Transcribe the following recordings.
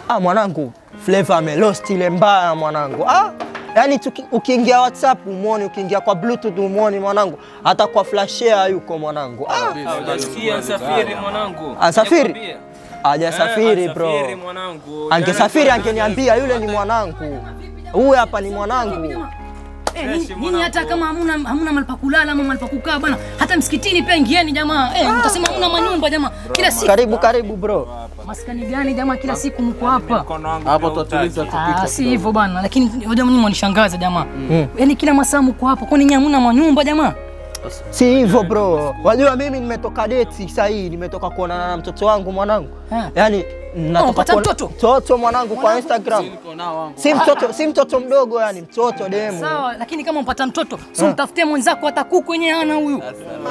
Ah, mwanangu Flavor amelost ile mbaya mwanangu. Ah, yaani tuki- ukiingia WhatsApp umwoni, ukiingia kwa Bluetooth umwoni mwanangu, hata kwa flash share yuko mwanangu. Ah, Hujasikia safiri mwanangu. Asafiri? Nakwambia. hajasafiri Eh, bro. asafiri mwanangu. Angesafiri Yaani- angeniambia yule ni mwanangu, huyu hapa ni mwanangu. Eh, nyinyi- nyinyi hata kama hamuna hamuna mahali pa kulala ama mahali pa kukaa bana, hata msikitini pia ingieni jamaa. Eh, mtasema hamuna manyumba jamaa. Kila siku Karibu karibu bro. maskani gani jamaa, kila siku mko hapa. Hapo tutatuliza Ah, si hivyo bana, lakini hoja mnyinyi mwanishangaza jamaa. Yaani kila masaa mko hapa, kwani nyinyi hamuna manyumba jamaa? Si hivyo bro, wajua mimi nimetoka date sasa hii, nimetoka kuonana na mtoto wangu mwanangu, Ha. yaani natoka Unapata kuona- mtoto? mtoto mwanangu kwa Instagram, si mtoto, si mtoto mdogo, yani mtoto demu. Sawa, lakini kama mpata mtoto, si mtafutie mwenzako hata kuku yenyewe hana huyu.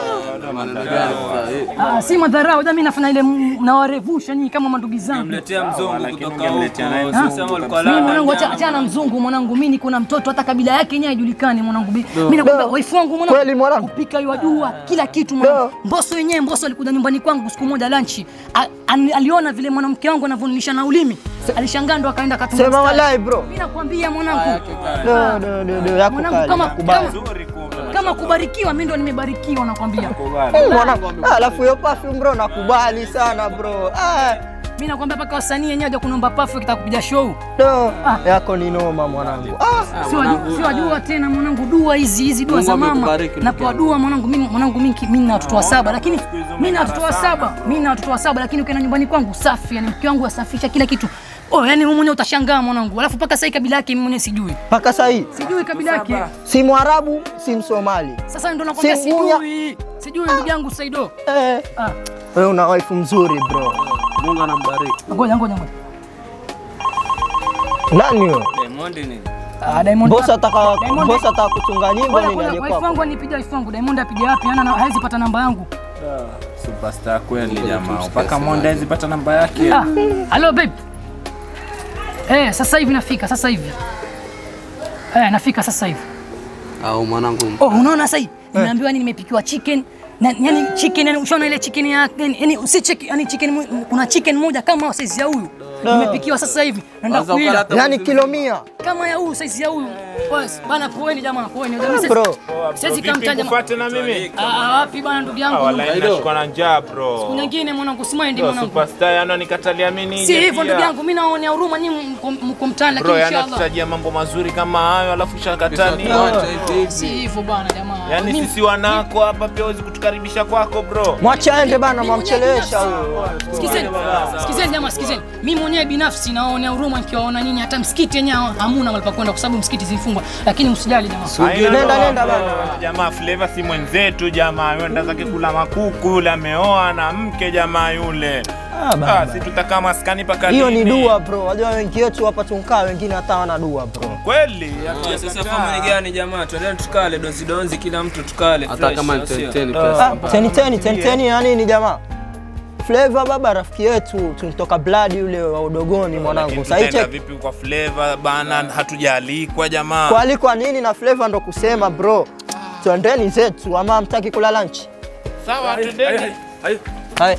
Ah, si madharau, jamii nafanya ile m- nawarevusha nyinyi kama mandugu zangu. Mletea mzungu lakini kutoka ungemletea naye huko. mzungu Sasa walikuwa Mimi lala mwanangu, acha njaa. acha na mzungu mwanangu, mimi niko na mtoto hata kabila yake yenyewe haijulikani mwanangu. Mimi nakwambia No. waifu wangu mwanangu. Kweli mwanangu? Kupika yajua kila kitu mwanangu. No. Mbosso yenyewe Mbosso alikuja nyumbani kwangu siku moja lunch. A- an- Aliona vile mwanamke wangu anavyonilisha na ulimi. Alishangaa ndo akaenda akatunga. Sema mstari. wallahi bro. Mimi nakwambia mwanangu. No, no, no, no, yako Mwanangu kali, kama nakubali. kama kama kubarikiwa mimi ndo nimebarikiwa nakwambia. Eh, mwanangu, ah, alafu hiyo perfume bro nakubali sana bro. Ah, Mimi nakwambia mpaka wasanii yenyewe waje kunomba pafu kitaka kupiga show. no, yako ni noma mwanangu. Ah, Si wajua- si wajua tena mwanangu, dua hizi hizi dua Mungu za mama. amekubariki, Napewa dua mwanangu, mimi mwanangu mimi mimi na watoto wa saba, lakini mimi na watoto wa saba, mimi na watoto wa saba, lakini ukienda nyumbani kwangu safi, yani mke wangu asafisha kila kitu. Oh, yani wewe mwenyewe utashangaa mwanangu. Alafu mpaka sasa kabila yake mimi mwenyewe sijui. mpaka sasa hii Sijui kabila yake. si Mwarabu si Msomali. Sasa ndo nakwambia Si Mbuya. sijui. Sijui ndugu yangu Saido. Eh, Ah, wewe una wife mzuri bro. Mungu anambariki. ngoja ngoja ngoja. Nani wewe? Diamond nini? Ah, Diamond. Boss ataka Diamond- boss ataka kutunga nyimbo Ngoja nini ngoja, alikuwa? wife wangu anipigia wife wangu. Diamond apige wapi? Ana hawezi pata namba yangu. Superstar kweli jamaa. Mpaka Monde hawezi pata namba yake. Ah, Hello babe. Eh, sasa hivi nafika, sasa hivi. Eh, nafika sasa hivi. Au mwanangu. Oh, unaona sasa hivi? Nimeambiwa ni nimepikiwa chicken. Na, yani chicken yani ushaona ile chicken ya yani, yani si chicken yani chicken mo- kuna chicken moja kama size ya huyu. Nimepikiwa sasa hivi. Naenda Kwanza kuila. ukalata- Yaani kilo mia. Kama ya huyu size ya huyu. Bas, bana poeni jamaa, poeni. Jamii sasa. Bro, Siwezi kamtaja. Fuate na mimi. Ah, ah, wapi bana ndugu yangu? Wallahi nashikwa na njaa bro. Nyingine mwanangu, simaindi Bro, mwanangu. Superstar yana nikatalia mimi nije. Si hivyo pia. ndugu yangu, mimi naonea huruma nyinyi mko- mko mtaani Bro, lakini yana inshallah. tutajia mambo mazuri kama hayo alafu shakatani. Tuache hivi Si hivi. hivyo bana jamaa. Yaani Mimi- sisi wanako hapa pia huwezi kutukaribisha kwako bro. mwacha aende bana, mwamchelewesha huyo. Sikizeni, sikizeni jamaa, sikizeni. Mimi mwenyewe binafsi naonea huruma nikiwaona nyinyi, hata msikiti yenyewe hamuna mahali pa kwenda kwa sababu msikiti zilifungwa, lakini msijali jamaa. Haina Nenda, ndoa, nenda bro. bana. Jamaa Flavor si mwenzetu jamaa, yenda zake kula makuku yule ameoa na mke jamaa yule. Ah, bana. Ah, si tutakaa maskani paka Hiyo ni lini? dua bro. Wajua wengi wetu hapa tunkaa, wengine hata wana dua bro. Kweli? Ah, Sasa family gani jamaa? Twendeni tukale donzi donzi kila mtu tukale. Hata fresh, kama ni au sio? 10 Ah, pesa. teni teni teni teni ya nini jamaa? Flavor baba rafiki yetu tunatoka blood yule wa udogoni mwanangu. Lakini Sasa tutaenda hicho vipi kwa Flavor bana, hatujaalikwa jamaa. kualikwa nini na Flavor ndo kusema bro. Twendeni zetu ama hamtaki kula lunch? Sawa, tudeni. Hai.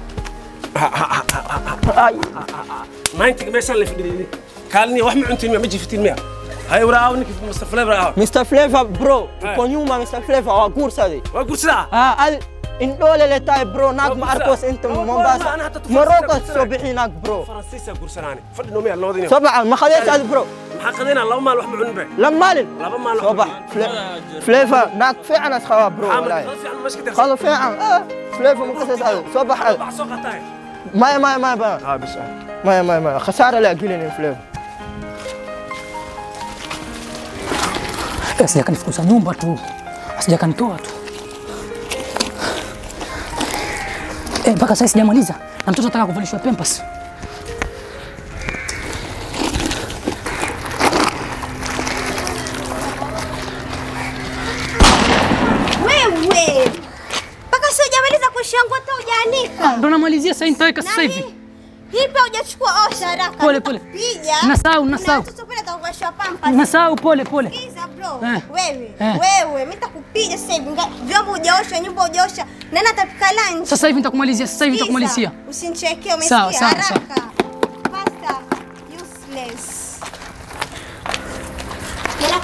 Ai. maanta meeshaan la fadhiyay kaalni wax ma cuntiin ma jifitiin miya hay waraaw ninki mustafle waraaw Mr Flavor bro, uko nyuma Mr Flavor wa gursade. waa gursadaa Ah, al indole letai bro nag ma arkos inta Mombasa. Morocco soo bixi nag bro. faransiisa gursanaani fadhi noomiya labadii nin Sabah ma khadees ad bro. maxaa qadayna laba maal wax ma cunin be لمالن laba maal wax صباح فليفا ناك فعلا اسخوا برو والله fiican خلوا فعلا اه فليفا مقصص هذا صباح wax soo qataa ما ما ما ما haa bis ما ما ما خساره لا قلنا فليفا Asija kanifukuza nyumba tu, asija kanitoa tu. Eh, mpaka sasa sijamaliza na mtoto ataka kuvalishwa pampers. Wewe mpaka si hujamaliza kushangua hata hujaanika. Ah, ndo namalizia sasa, nitaweka sasa Na hivi. hii- Hii pia hujachukua osha haraka. Pole, pole. Piga. Nasahau, nasahau. Na mtoto pale atakuvalisha pampers. Nasahau, pole pole. Sikiza bro. Eh. Wewe, Eh. wewe, mimi nitakupiga sasa hivi. Nga- Vyombo hujaosha, nyumba hujaosha. Nani atapika lunch? Sasa hivi nitakumalizia, sasa hivi Sikiza, nitakumalizia. Usinichekee, Sawa, umesikia? sawa, sawa. Haraka. Faster. You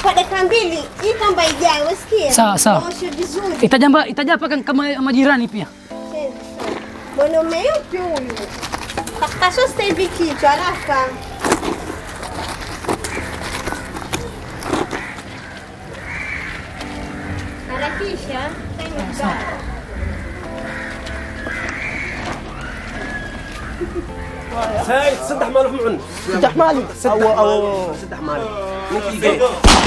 kwa dakika mbili hii kamba ijae, umesikia? Sawa, sawa. Oshe vizuri. Itajamba itajaa paka kama majirani pia. Mwanaume yupi huyu? Kasho sasa hivi kichwa haraka. Harakisha. time is up. سايد صدح مالك معن Sitah mali. Au au صدح مالك نكي جاي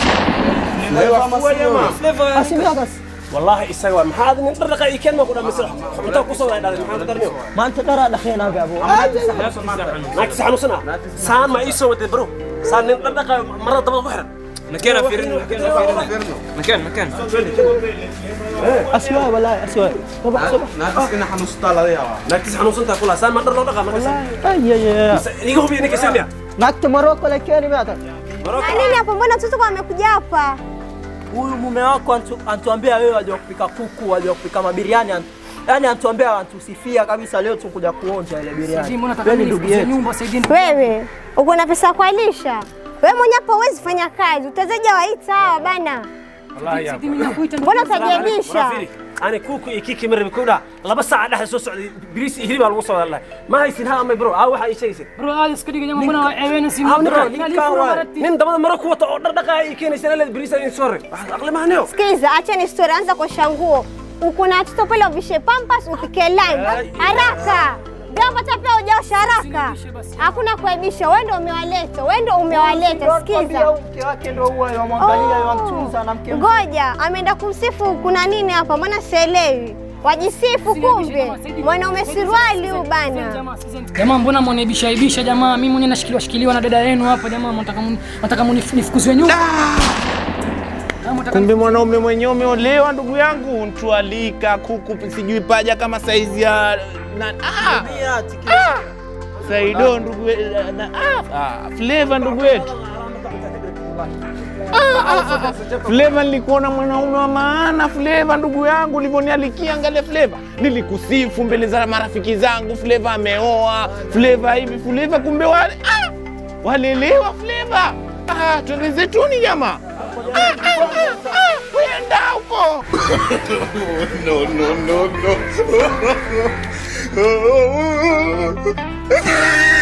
asilia basi. والله يسوى محاد من طرقة يكن ما كنا مسرح انت قصوا هذا محاد درنيو Maanta dara dhakhayna gaabo. ما تسحنوا سنة سان ما يسوى تبرو سان من طرقة مرة طبعا بحر مكان فيرنو مكان فيرنو مكان مكان Aswa wallahi aswa. Sabah sabah. ما تسحنوا سنة كلها سان ما طرقة ما كسر Ay ay ay. يجوا بينك سنة Nakta Morocco lakini mata. Na nini hapo? Mbona mtoto kwa amekuja hapa? Huyu mume wako antu- antuambia wewe waje kupika kuku, waje kupika mabiriani. antu- Yaani antuambia antusifia kabisa leo tukuja kuonja ile Sijui biriani. mbona nataka Wewe ni mimi ndugu nifukuze yetu. nyumba saidini. Wewe uko na pesa kwa lisha? Wewe mwenye hapa huwezi fanya kazi, utazaja waita hawa bana. والله يا Mimi nakuita ndugu Mbona yangu. utajiabisha? ورافيري انا كوكو يكيكي مره بكودا لبا ساعه دحد سو سعودي بريس هري بaa lagu soo wadaa ma haysin ha ama bro aa waxa ay sheegaysa Bro, hadi siku diga jamaa mbona eweena si aa bro ninka waa nin dabada maro ku wata oo dhar dhaqaa ay keenaysa la bariis ay soo ray aqli ma haneyo Sikiza, acha ni story, anza kuosha nguo. Uko na watoto pale uvishe pampas, upike lime haraka. Vyombo hata pia hujaosha haraka. Hakuna kuaibisha, wewe ndio umewaleta, wewe ndio umewaleta. Sikiza. Mke wake ndio huwa yamwangalia, yamtunza na mke Ngoja, ameenda kumsifu kuna nini hapa? Mbona sielewi? Wajisifu kumbe. Mwanaume suruali huyu bana. Jamaa mbona mnaibisha ibisha jamaa? Mimi mwenyewe nashikiliwa shikiliwa na dada yenu hapa jamaa, mnataka mni- mnataka mnifukuzwe nyumba. Jamaa, mnataka Kumbe mwanaume mwenyewe umeolewa ndugu yangu, ntualika kuku sijui paja kama saizi ya na, ah, Saido ndugu we- na, ah, ah, Flavor ndugu wetu Flavor, nilikuona mwanaume wa maana Flavor, ndugu yangu, ulivyonialikia. Angalia Flavor, nilikusifu mbele za marafiki zangu, Flavor ameoa, Flavor hivi, Flavor kumbe wale ah, walelewa Flavor. Ah, twende zetuni jamaa. Ah, ah, ah, ah, kwenda huko no, no, no, no.